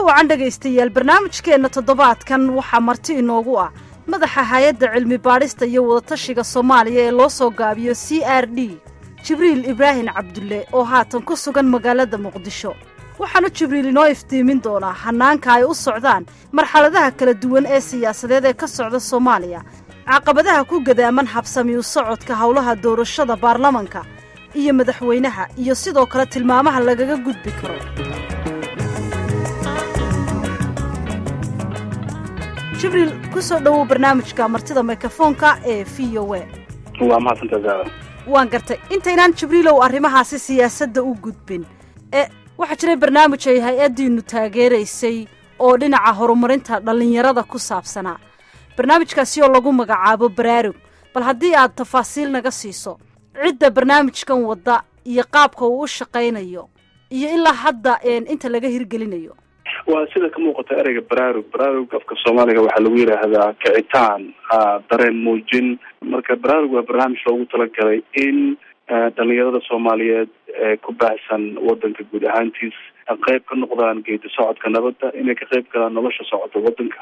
wacan dhegaystayaal barnaamijkeenna toddobaadkan waxaa marti inoogu ah madaxa hay-adda cilmi baadhista iyo wadatashiga soomaaliya ee loo soo gaabiyo c r d jibriil ibraahim cabdulle oo haatan ku sugan magaalada muqdisho waxaanu jibriil inoo iftiimin doonaa hannaanka ay u socdaan marxaladaha kala duwan ee siyaasadeed ee ka socda soomaaliya caqabadaha ku gadaaman habsamiyu socodka howlaha doorashada baarlamanka iyo madaxweynaha iyo sidoo kale tilmaamaha lagaga gudbi karo jibriil ku soo dhowow barnaamijka martida mikrofoonka ee v o a waa mahadsantaa zaara waan gartay intaynaan jibriilow arrimahaasi siyaasadda u gudbin ee waxaa jiray barnaamij ay hay-addiinnu taageeraysay oo dhinaca horumarinta dhallinyarada ku saabsanaa barnaamijkaasi oo lagu magacaabo baraarug bal haddii aad tafaasiil naga siiso cidda barnaamijkan wadda iyo qaabka uu u shaqaynayo iyo ilaa hadda inta laga hirgelinayo waa sida ka muuqata ereyga baraarug baraarug afka soomaaliga waxaa lagu yidhaahdaa kicitaan dareen muujin marka baraarug waa barnaamij loogu talagalay in dhalinyarada soomaaliyeed ee ku baahsan wadanka guud ahaantiis qayb ka noqdaan geedi socodka nabadda inay ka qayb galaan nolosha socota wadanka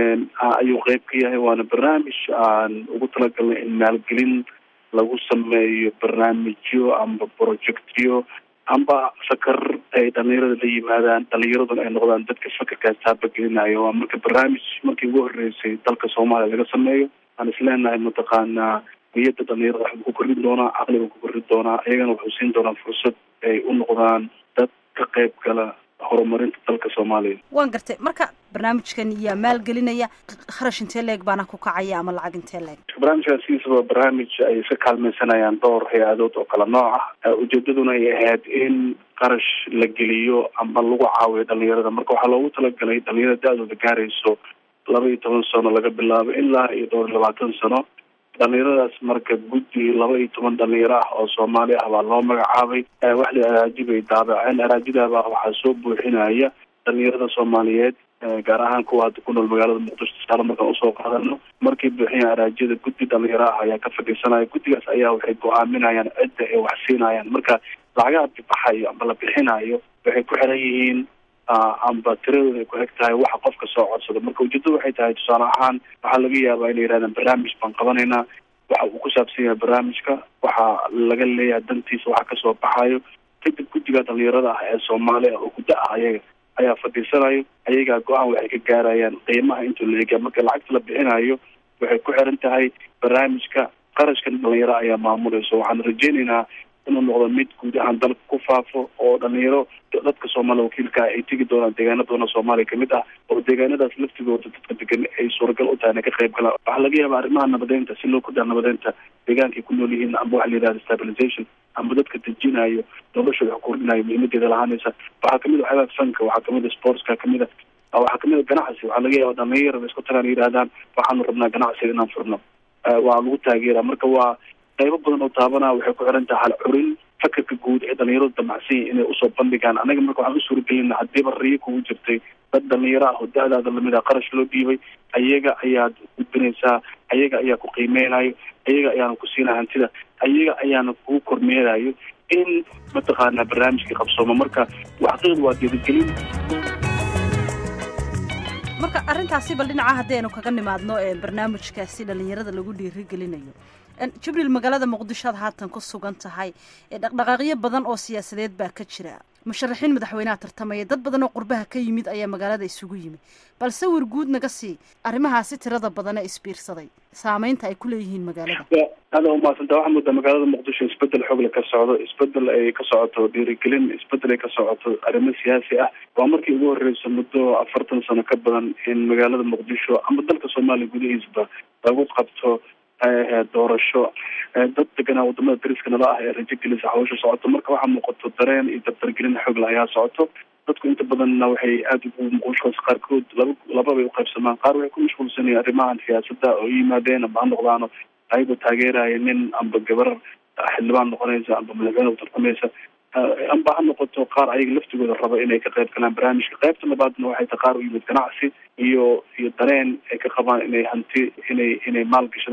ayuu qayb ka yahay waana barnaamij aan ugu talagalnay in maalgelin lagu sameeyo barnaamijyo amba projectyo amba fakar ay dhalinyarada la yimaadaan dhalinyaraduna ay noqdaan dadka fakarkaas taabagelinayo waa marka barnaamij markii ugu horeysay dalka soomaaliya laga sameeyo aan isleenahay mataqaanaa niyadda dhalinyarada waxbuu ku korrin doonaa caqliga ku korrin doonaa iyagana wuxuu siin doonaa fursad ay u noqdaan dad ka qayb gala horumarinta dalka soomaaliya waan gartay marka barnaamijkan yaa maalgelinaya kharash intee leeg baana ku kacaya ama lacag intee leeg barnaamijkaas sidiisaba barnaamij ay iska kaalmaysanayaan dhowr hay-adood oo kala nooc ah ujeedaduna ay ahayd in qarash la geliyo ama lagu caawiyo dhalinyarada marka waxaa loogu talagalay dhalinyarada da-dooda gaarayso laba iyo toban sano laga bilaabo ilaa iyo dhowr iyo labaatan sano dhalinyaradaas marka guddi laba iyo toban dhalinyaro ah oo soomaali ah baa loo magacaabay wax la araaji bay daabaceen araajidaba waxaa soo buuxinaya dhalinyarada soomaaliyeed gaar ahaan kuwa hadda ku nool magaalada muqdisho tusaale markaan usoo qaadano markay buuxiyaan araajyada guddi dhalinyaro ah ayaa ka fadhiisanaya guddigaas ayaa waxay go-aaminayaan cidda ay wax siinayaan marka lacagaha bibaxayo amba la bixinayo waxay ku xiran yihiin amba tiradooda ay ku eg tahay waxa qofka soo codsado marka ujeedadu waxay tahay tusaale ahaan waxaa laga yaabaa inay yidhahdaan barnaamij baan qabanaynaa waxa uu ku saabsan yahay barnaamijka waxaa laga leeyahay dantiisa waxa kasoo baxayo kadib guddiga dhalinyarada ah ee soomaaliya oo guddo ah ayaga ayaa fadhiisanayo ayagaa go-aan waxay ka gaarayaan qiimaha intuu la eegaya marka lacagta la bixinayo waxay ku xiran tahay barnaamijka qarashkan dhalinyaro ayaa maamulayso waxaan rajeynaynaa inuu noqdo mid guud ahaan dalka ku faafo oo dhalinyaro dadka soomaaliya wakiilka ay tegi doonaan deegaana badan oo soomaaliya kamid ah oo deegaanadaas laftigooda dadka degan ay suuragal u tahay inay ka qayb galaan waxaa laga yaabaa arrimaha nabadeynta si loo kordhaa nabadeynta deegaankay ku nool yihiin amba waxa la yidhahda stabilization amba dadka dejinayo noloshooda wax kordhinayo muhiimadeeda lahaanaysa waxaa kamid a waxyaabaha fanka waxaa kamid a sportska kamid a waxaa kamid a ganacsi waxaa laga yaaba dhalinyarada isku tagaan yidhahdaan waxaanu rabnaa ganacsiga inaan furno waa lagu taageera marka waa qaybo badan oo taabanaa waxay ku xiran tahay hal curin fakarka guud ee dhalinyaradu damacsan yihin inay usoo bandhigaan anaga marka waxaan u suuragelina haddiiba riyo kugu jirtay dad dhalinyaro ah oo da-daada lamid ah qarash loo dhiibay ayaga ayaad gudbinaysaa ayaga ayaa ku qiimeynayo ayaga ayaana ku siinaya hantida ayaga ayaana kugu kormeerayo in mataqaanaa barnaamijkii qabsoomo marka xaqiiqdu waa geedagelin marka arrintaasi bal dhinaca haddaynu kaga nimaadno ee barnaamijkaasi dhalinyarada lagu dhiirigelinayo jibriil magaalada muqdisho aad haatan ku sugan tahay dhaqdhaqaaqyo badan oo siyaasadeed baa ka jira musharaxiin madaxweynaha tartamaya dad badan oo qurbaha ka yimid ayaa magaalada isugu yimid bal sawir guud naga sii arrimahaasi tirada badan ee isbiirsaday saameynta ay ku leeyihiin magaalada aada umahadsanta waxaa moodaa magaalada muqdisho isbedel xoogle ka socdo isbedel ay ka socoto dhiirigelin isbedel ay ka socoto arrimo siyaasi ah waa markii ugu horeysa muddo afartan sano ka badan in magaalada muqdisho ama dalka soomaaliya gudihiisba lagu qabto doorasho dad deganaa wadamada dariska nala ah ee rajo gelisa hawsha socoto marka waxaa muuqato dareen iyo dabdargelin xoogle ayaa socoto dadku inta badanna waxay aada ugu maqushuas qaarkood laba laba bay uqaybsamaan qaar waxay ku mashquulsanayeen arrimahan siyaasadda oo yimaadeen amba ha noqdaano ayagoo taageeraya nin amba gabar xildhibaan noqonaysa amba madaxweyne utartamaysa amba ha noqoto qaar ayaga laftigooda raba inay ka qayb galaan barnaamijka qaybta labaadna waxay ta qaar u yimid ganacsi iyo iyo dareen ay ka qabaan inay hanti inay inay maal gashadaan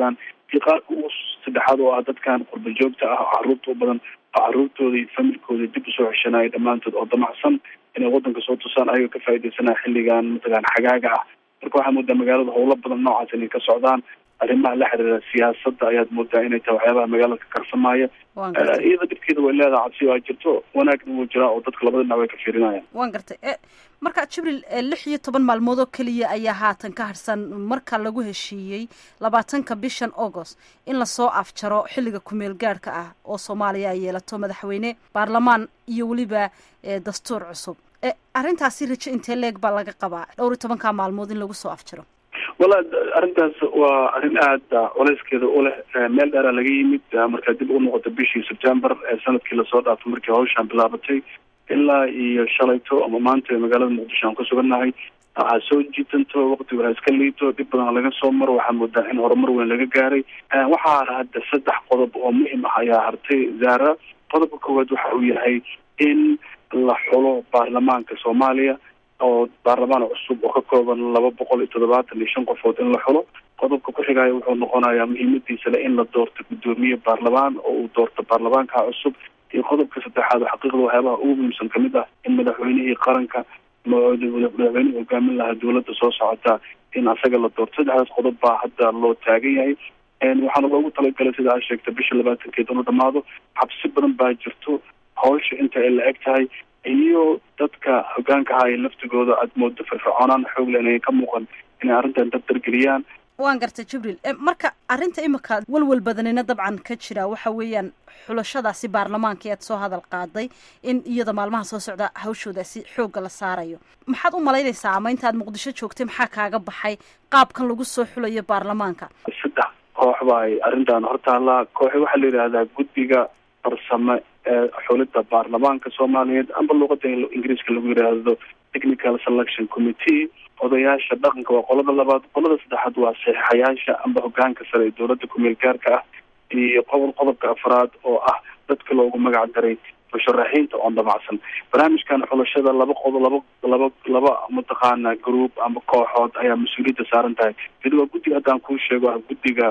iyo qaarka ugu saddexaad oo ah dadkan qurba joogta ah oo caruurta u badan oo caruurtooda iyo familkooda dib usoo xeshanaya dhammaantood oo damacsan inay wadanka soo tusaan ayagoo ka faaidaysanaya xilligan mataqaana xagaaga ah marka waxaa moodaa magaalada howlo badan noocaas inay ka socdaan arrimaha la xiriira siyaasadda ayaad moodaa inay tahay waxyaabaha magaalada ka karsamaya iyada dhibkeeda way leedahay cabsi waa jirto wanaagna wuu jiraa oo dadka labada dhinac way ka fiirinayaan waan gartay marka jibril lix iyo toban maalmood oo keliya ayaa haatan ka harsan marka lagu heshiiyey labaatanka bishan agost in lasoo afjaro xilliga kumeel gaadhka ah oo soomaaliya ay yeelato madaxweyne baarlamaan iyo weliba dastuur cusub arrintaasi rajo intee leeg baa laga qabaa dhowr iyo tobanka maalmood in lagu soo afjaro wala arrintaas waa arrin aada culayskeeda u leh meel dheeraa laga yimid markaa dib u noqota bishii september ee sanadkii lasoo dhaafay markii hawshaan bilaabatay ilaa iyo shalayto ama maanta magaalada muqdisho aan ku sugannahay waxaa soo jiitanto waqtigu ha iska liito dhib badan laga soo maro waxaa moodaa in horumar weyn laga gaaray waxaa hadda saddex qodob oo muhim ah ayaa hartay zaara qodobka koowaad waxa uu yahay in la xulo baarlamaanka soomaaliya oo baarlamaan cusub oo ka kooban laba boqol iyo toddobaatan iyo shan qofood in la xulo qodobka ku xigaya wuxuu noqonayaa muhiimadiisa le in la doorto guddoomiye baarlamaan oo uu doorto baarlamaanka cusub iyo qodobka saddexaad oo xaqiiqda waxyaabaha ugu muhiimsan kamid ah in madaxweynihii qaranka madaxweynihii hogaamin lahaa dowladda soo socota in asaga la doorto saddexdaas qodob baa hadda loo taagan yahay waxaana loogu talagalay sida aa sheegta bisha labaatankeed inu dhamaado xabsi badan baa jirto hawsha inta ay la eg tahay iyo dadka hogaanka ahaa ee laftigooda aada moodo firfircoonaan xoog le inay ka muuqan inay arrintan dabdargeliyaan waan gartay jibriil marka arrinta imika walwal badanina dabcan ka jira waxa weeyaan xulashadaasi baarlamaanka aad soo hadal qaaday in iyada maalmaha soo socda hawshoodaasi xoogga la saarayo maxaad u malaynaysaa ama intaad muqdisho joogtay maxaa kaaga baxay qaabkan lagu soo xulayo baarlamaanka saddex koox ba ay arrintan hortaallaa kooxi waxaa la yidhaahdaa guddiga farsame ee xulidda baarlamaanka soomaaliyeed amba luuqada ingiriiska lagu yidhaahdo technical selection committee odayaasha dhaqanka waa qolada labaad qolada saddexaad waa saxiixayaasha amba hogaanka sare ee dowladda kumeel gaarka ah iyo qodob qodobka afraad oo ah dadka loogu magac daray musharaxiinta oon dhamacsan barnaamijkan xulashada laba qodob laba laba laba mataqaana group amba kooxood ayaa mas-uuliyadda saaran tahay mid waa guddiga haddaan kuu sheego ah guddiga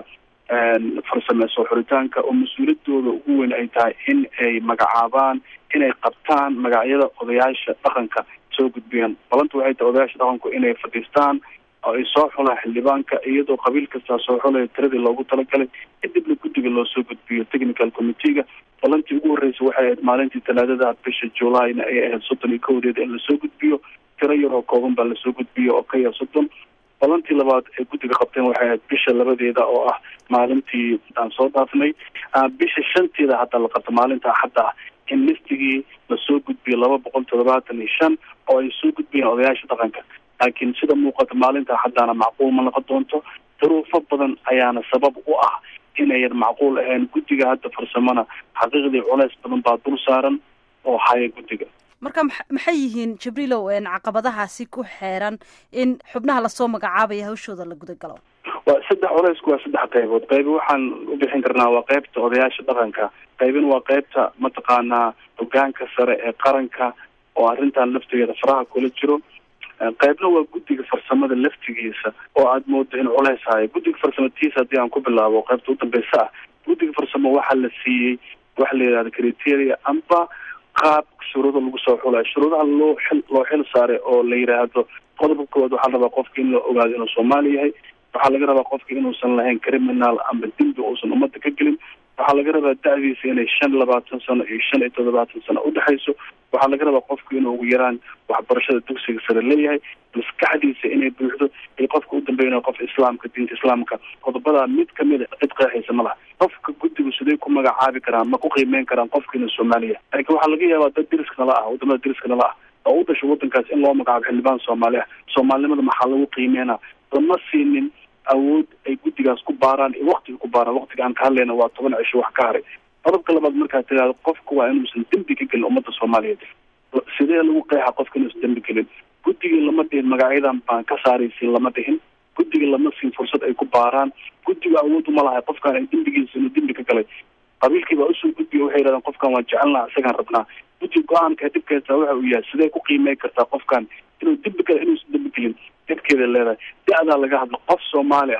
farsame soo xuritaanka oo mas-uuliyadooda ugu weyn ay tahay in ay magacaabaan inay qabtaan magacyada odayaasha dhaqanka soo gudbiyaan balanta waxay tahay odayaasha dhaqanku inay fadhiistaan oo ay soo xulaan xildhibaanka iyadoo qabiil kastaa soo xulaya tiradii loogu talagalay kadibna guddiga loo soo gudbiyo technical committeega balantii ugu horreysay waxay ahayd maalintii talaadada bisha julayna ay ahayd soddon iyo kowdeeda in lasoo gudbiyo tiro yar oo kooban baa lasoo gudbiyo oo ka yar soddon balantii labaad ee guddiga qabteen waxay ahayd bisha labadeeda oo ah maalintii aan soo dhaafnay bisha shanteeda hadda la qabto maalinta axadda ah in listigii lasoo gudbiyo laba boqol toddobaatan iyo shan oo ay soo gudbiyeen odayaasha dhaqanka laakiin sida muuqata maalinta axaddaana macquul ma noqon doonto duruufo badan ayaana sabab u ah inayan macquul ahayn guddiga hadda farsamona xaqiiqdii culeys badan baa dul saaran oo haya guddiga marka maxay yihiin jibriilow caqabadahaasi ku xeeran in xubnaha lasoo magacaabaya hawshooda la gudagalo waa saddex culeysku waa saddex qaybood qaybi waxaan u bixin karnaa waa qaybta odayaasha dhaqanka qaybina waa qaybta mataqaanaa hogaanka sare ee qaranka oo arrintan laftigeeda faraha kula jiro qaybna waa guddiga farsamada laftigiisa oo aada moodo in culeys hayo guddiga farsamatiisa haddii aan ku bilaabo qaybta udambeysa ah guddiga farsamo waxaa la siiyey waxa la yidhahda criteria amba qaab shuruuda lagu soo xulayo shuruudaha loo xil loo xil saaray oo la yidhaahdo qodobka koowaad waxaa la rabaa qofka in la ogaado inuu soomaali yahay waxaa laga rabaa qofka inuusan lahayn criminal amba dembi uusan ummadda ka gelin waxaa laga rabaa da-diisa inay shan labaatan sano iyo shan iyo toddobaatan sano udhexayso waxaa laga rabaa qofka inuu ugu yaraan waxbarashada dugsiga sare leeyahay maskaxdiisa inay buuxdo iyo qofka u dambeynaya qof islaamka diinta islaamka qodobadaa mid kamid a cid qeexaysa ma laha qofka guddigu siday ku magacaabi karaan ma ku qiimeyn karaan qofka inuu soomaaliya laakiin waxaa laga yaabaa dad deriska nala ah wadamada deriska nala ah oo u dhasho wadankaas in loo magacaabo xildhibaan soomaali ah soomaalinimada maxaa lagu qiimeynaa lama siinin awood ay guddigaas ku baaraan iyo waktiga ku baaraan waktiga aan ka hadlayna waa toban cisho wax ka haray qodobka labaad markaad tiraahdo qofka waa inuusan dembi ka gelin ummadda soomaaliyeed sidee lagu qeexa qofka inuusan dembi gelin guddigii lama dhihin magacyadan baan ka saaraysin lama dhihin guddiga lama siin fursad ay ku baaraan guddiga awood uma lahay qofkaan ay dembigiisa inuu dembi ka galay qabiilkii baa usoo gudbiya waxay yidhahdeen qofkan waan jecelnaha isagaan rabnaa guddiga go-aanka dhibkeesa waxa uu yahay sidee ku qiimey kartaa qofkan inuu dembi gala inuusan dembi gelin dhibkeeda leedahay da-daa laga hadlo qof soomaali ah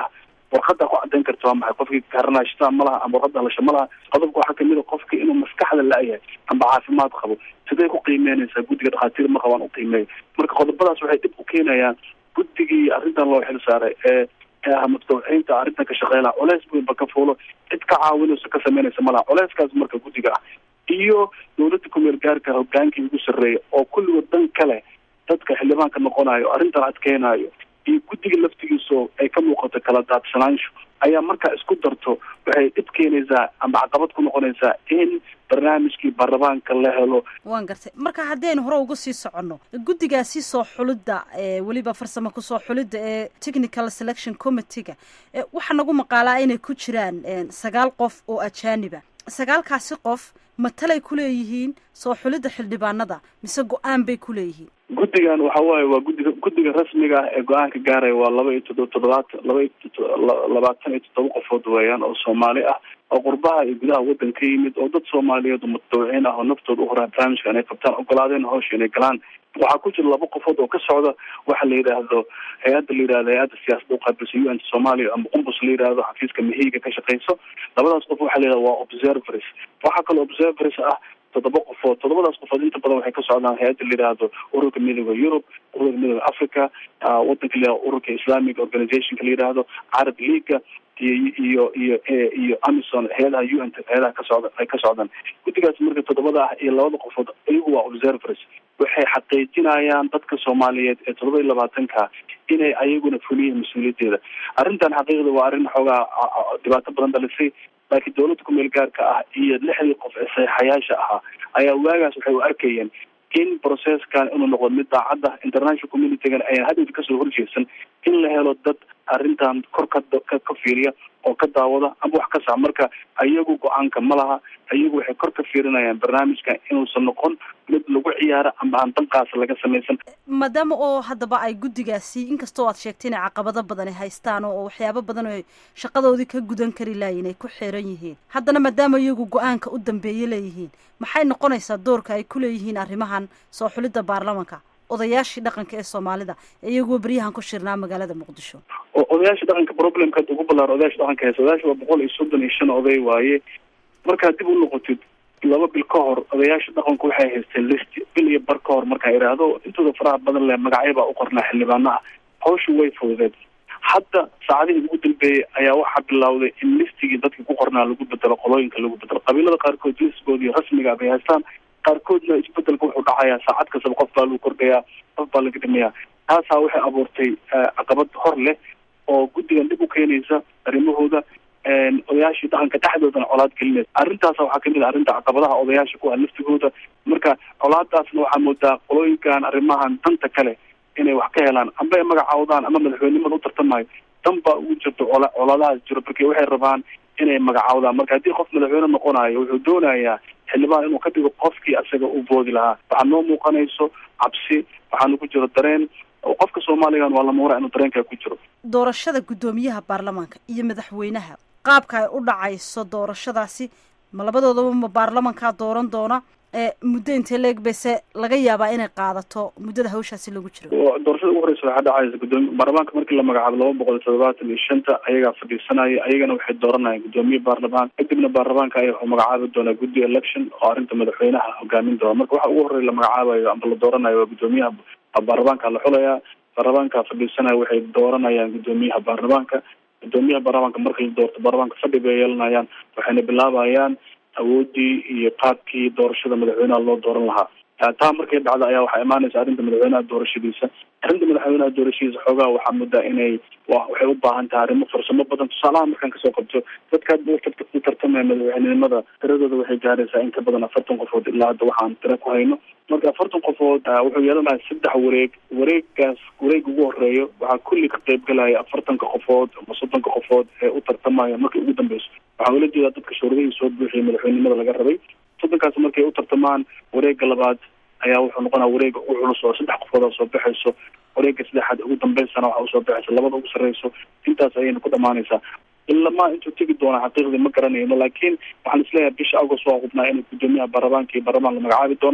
warqada ku cadeyn karta waa maxay qofkii karanashtaa ma laha ama warqada halasha ma laha qodobka waxaa kamid a qofka inuu maskaxda la-yahay amba caafimaad qabo sidee ku qiimeynaysaa guddiga dhakhaatiir ma qabaan u qiimeeya marka qodobadaas waxay dhib u keenayaan guddigii arrintan loo xil saaray ee ee ah mutadawiciinta arrintan ka shaqeylaa culeys weynba ka fuulo cid ka caawinayso ka sameynaysa ma laha culeyskaas marka guddiga ah iyo dowladda kumeel gaarka hogaankii ugu sarreeya oo kulligood dan kale dadka xildhibaanka noqonayo arrintan adkeynayo iyo guddiga laftigiiso ay ka muuqato kala daadsanaansho ayaa markaa isku darto waxay dhib keenaysaa ama caqabad ku noqonaysaa in barnaamijkii baarlamaanka la helo waan gartay marka haddaynu hore uga sii soconno guddigaasi soo xulidda weliba farsamo kusoo xulidda ee technical selection committeega waxaa nagu maqaalaa inay ku jiraan sagaal qof oo ajaaniba sagaalkaasi qof matalay ku leeyihiin soo xulidda xildhibaanada mise go-aan bay ku leeyihiin guddigan waxa waaye waa guddiga guddiga rasmiga ah ee go-aanka gaaraya waa laba iyo todo toddobaatan laba iyo labaatan iyo toddoba qofood weeyaan oo soomaali ah oo qurbaha iyo gudaha waddan ka yimid oo dad soomaaliyeed oo mutadawiciin ah oo naftooda u horaa barnaamijka inay qabtaan ogolaadeen hawsha inay galaan waxaa ku jira laba qofood oo ka socda waxa la yidhaahdo hay-adda la yidhahdo hay-adda siyaasadda uqaabilsan u n soomaaliya ama qumbus la yidhahdo xafiiska mahiiga ka shaqeyso labadaas qof waxa la yidhahdo waa observers waxaa kaloo observers ah toddoba qofood toddobadaas qofood inta badan waxay ka socdaan hay-adda la yidhaahdo ururka midooda yurub ururka midooda africa wadanka la yihahdo ururka islamic organizationka la yidhaahdo carab leaga iyo iyo iyo iyo amison hay-adaha u n hay-adaha ka socda ay ka socdaan guddigaas marka toddobada ah iyo labada qofood iyagu waa observers waxay xaqiijinayaan dadka soomaaliyeed ee toddoba iyo labaatanka inay ayaguna fuliyiin mas-uuliyaddeeda arrintan xaqiiqda waa arrin xoogaa dhibaato badan dhalisay laakiin dowladda kumeel gaarka ah iyo lixdii qof ee saxiixayaasha ahaa ayaa waagaas waxay u arkayeen in processkan inuu noqdo mid daacadda international communitygan ayaan hadowda kasoo horjeedsan in la helo dad arrintan kor ka ka fiiriya oo ka daawada ama wax ka sax marka ayagu go-aanka ma laha ayagu waxay kor ka fiirinayaan barnaamijkan inuusan noqon mid lagu ciyaaro ama aan danqaas laga samaysan maadaama oo haddaba ay guddigaasi inkastoo aad sheegtay inay caqabado badan ay haystaan oo waxyaabo badan oo shaqadoodii ka gudan kari laayiin ay ku xiran yihiin haddana maadaama iyagu go-aanka u dambeeye leeyihiin maxay noqonaysaa doorka ay ku leeyihiin arrimahan soo xulidda baarlamanka odayaashii dhaqanka ee soomaalida ee iyaguo beryahan ku shirnaa magaalada muqdisho odayaasha dhaqanka problemka ugu ballaar odayaasha dhaqanka haysa odayaasha waa boqol iyo soddon iyo shan oday waaye markaad dib u noqotid laba bil ka hor odayaasha dhaqanku waxay haysteen list bil iyo bar ka hor markaan idhaahdo intooda faraha badan leh magacyo baa u qornaa xildhibaanaha hawshu way fududeed hadda saacadihii ugu dambeeyey ayaa waxaa bilowday in listigii dadkii ku qornaa lagu bedelo qolooyinka lagu bedelo qabiilada qaarkood listigoodii rasmiga bay haystaan qaarkoodna isbedelka wuxuu dhacayaa saacad kastaba qof baa lagu kordhayaa qof baa laga dhimayaa taasaa waxay abuurtay caqabad hor leh oo guddigan dhib u keenaysa arrimahooda odayaashii dhaqanka dhexdoodana colaad gelinaysa arrintaasa waxaa kamid a arrinta caqabadaha odayaasha ku ah laftigooda marka colaadaasna waxaa moodaa qolooyinkan arrimahan danta kale inay wax ka helaan amba ay magacaawdaan ama madaxweynimada u tartamayo dan baa ugu jirto cola colaadahaas jiro marka waxay rabaan inay magacaawdaan marka haddii qof madaxweyne noqonayo wuxuu doonayaa xildhibaan inuu ka dhigo qofkii asaga u boodi lahaa waxaa noo muuqanayso cabsi waxaana ku jiro dareen oo qofka soomaaligan waa lamuura inuu dareenkaa ku jiro doorashada guddoomiyaha baarlamaanka iyo madaxweynaha qaabka ay u dhacayso doorashadaasi ma labadoodaba ma baarlamankaa dooran doona muddo intee leeg base laga yaabaa inay qaadato muddada hawshaasi lagu jiro doorashada ugu horeysa waxaa dhacaysa gudoomiy baarlamaanka markii la magacaabo laba boqol iyo toddobaatan iyo shanta ayagaa fadhiisanaya ayagana waxay dooranayaan guddoomiye baarlamaan kadibna baarlamaanka ayaa wuxuu magacaabi doonaa guddi election oo arrinta madaxweynaha hogaamin doona marka waxa ugu horreya la magacaabayo amba la dooranayo waa guddoomiyaha baarlamaanka la xulayaa baarlamaanka fadhiisanaya waxay dooranayaan guddoomiyaha baarlamaanka guddoomiyaha baarlamaanka marka la doorto baarlamaanka fadhi bay yeelanayaan waxayna bilaabayaan awoodii iyo qaabkii doorashada madaxweynaha loo dooran lahaa taa markay dhacda ayaa waxaa imaanaysa arrinta madaxweynaha doorashadiisa arrinta madaxweynaha doorashadiisa xoogaa waxaa muddaa inay waxay u baahan tahay arrimo farsamo badan tusaalaha markaan kasoo qabto dadka u tartamaya madaxweynenimada tiradooda waxay gaaraysaa in ka badan afartan qofood ilaa hadda waxaan tira ku hayno marka afartan qofood wuxuu yeelanayaa saddex wareeg wareegaas wareega ugu horeeyo waxaa kulli ka qayb galaya afartanka qofood ama soddonka qofood ee u tartamaya markay ugu dambeyso waxaa ula jeedaa dadka shuuradihii soo buuxiyay madaxweynenimada laga rabay soddonkaas markay u tartamaan wareega labaad ayaa wuxuu noqonaa wareega ugu culus oo saddex qofood oo soo baxayso wareega saddexaad ugu dambeysana waxa usoo baxaysa labada ugu sarreyso intaas ayayna ku dhamaanaysaa ilamaa intuu tegi doona xaqiiqdii ma garanayno laakiin waxaan isleeyahay bisha agost waa hubnaa inuu guddoomiyaha baarlamaanka iyo baarlamaan la magacaabi doono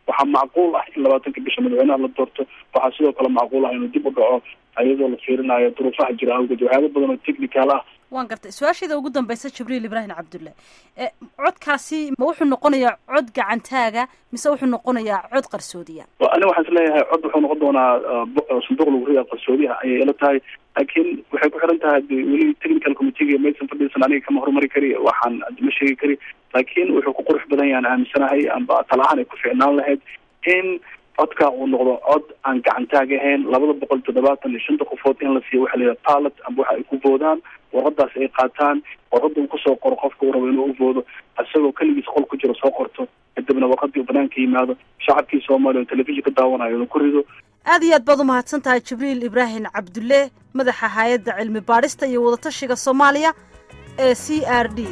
waxaa macquul ah in labaatanka bisha madaxweynaha la doorto waxaa sidoo kale macquul ah inuu dib u dhaco iyadoo la fiirinayo duruufaha jira awgeed waxyaaba badan oo technical ah waan gartay su-aasheeda ugu dambeysa jibriil ibraahim cabdulle codkaasi ma wuxuu noqonayaa cod gacantaaga mise wuxuu noqonayaa cod qarsoodiya ani waxaan is leeyahay cod wuxuu noqon doonaa sanduuq lagu ridaa qarsoodiha ayay ila tahay laakiin waxay ku xiran tahay weli technical committeega maysan fadhiisan aniga kama horumari kari waxaan ma sheegi kari laakiin wuxuu ku qurux badan yahan aaminsanahay amba tala ahaan ay ku ficnaan lahayd in codka uu noqdo cod aan gacantaag ahayn labada boqol toddobaatan iyo shanta qofood in la siiyo waxa la yidhaha pilot amba waxa ay ku voodaan warqadaas ay qaataan warqada uu kusoo qoro qofka uu rabo inuu u voodo isagoo keligiis qol ku jiro soo qorto kadibna warqadii uu banaanka yimaado shacabkii soomaaliya oo telefishin ka daawanayo inuu ku rido aad iyo aad baad umahadsan tahay jibriil ibraahim cabdulle madaxa hay-adda cilmi baadhista iyo wadatashiga soomaaliya ee c r d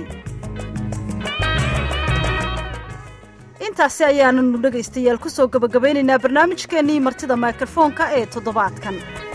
intaasi ayaananu dhegaystayaal kusoo gabagabaynaynaa barnaamijkeennii martida mikrofoonka ee toddobaadkan